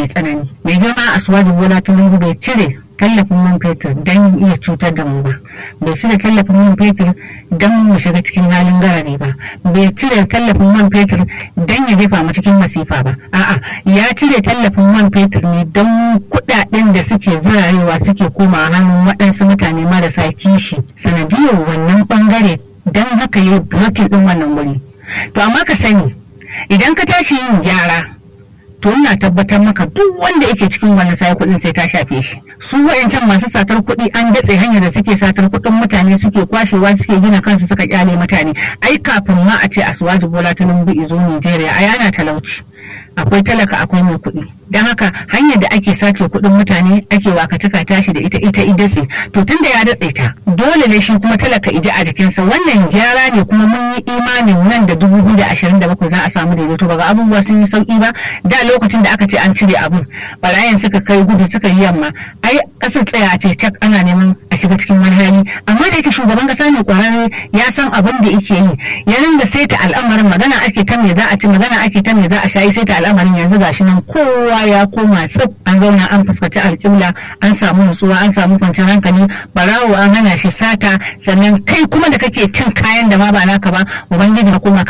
mai tsanani mai girma a suwaji bola tinubu bai cire tallafin man fetur don iya cutar da mu ba bai cire tallafin man fetur don mu shiga cikin halin garari ba bai cire tallafin man fetur don ya jefa mu cikin masifa ba a'a ya cire tallafin man fetur ne don kudaden da suke zirarewa suke koma hannun waɗansu mutane marasa kishi sanadiyar wannan bangare don haka yi blocking din wannan wuri to amma ka sani idan ka tashi yin gyara to ina tabbatar maka duk wanda yake cikin wannan sai kuɗin sai ta shafe shi su wayancan masu satar kuɗi an datse hanyar da suke satar kuɗin mutane suke kwashewa suke gina kansu suka kyale mutane ai kafin ma a ce aswaji bola ta lumbu izo Nigeria ai ana talauci akwai talaka akwai mai kuɗi don haka hanyar da ake sace kuɗin mutane ake wakataka tashi da ita ita idatse to tun da ya datse ta dole ne shi kuma talaka iji a jikinsa wannan gyara ne kuma mun yi imanin nan da dubu biyu da ashirin da bakwai za a samu daidaito ba ga abubuwa sun yi sauki ba da lokacin da aka ce an cire abun barayin suka kai gudu suka yi yamma ai ƙasar tsaya a ce cak ana neman a shiga cikin wani hali amma da yake shugaban ƙasa ne kwararre ya san abin da yake yi ya ringa saita al'amarin magana ake ta me za a ci magana ake ta me za a sha saita al'amarin yanzu gashi nan kowa ya koma tsib an zauna an fuskaci alƙibla an samu nutsuwa an samu kwanciyar hankali barawo an hana shi sata sannan kai kuma da kake cin kayan da ma ba naka ba ubangiji ka koma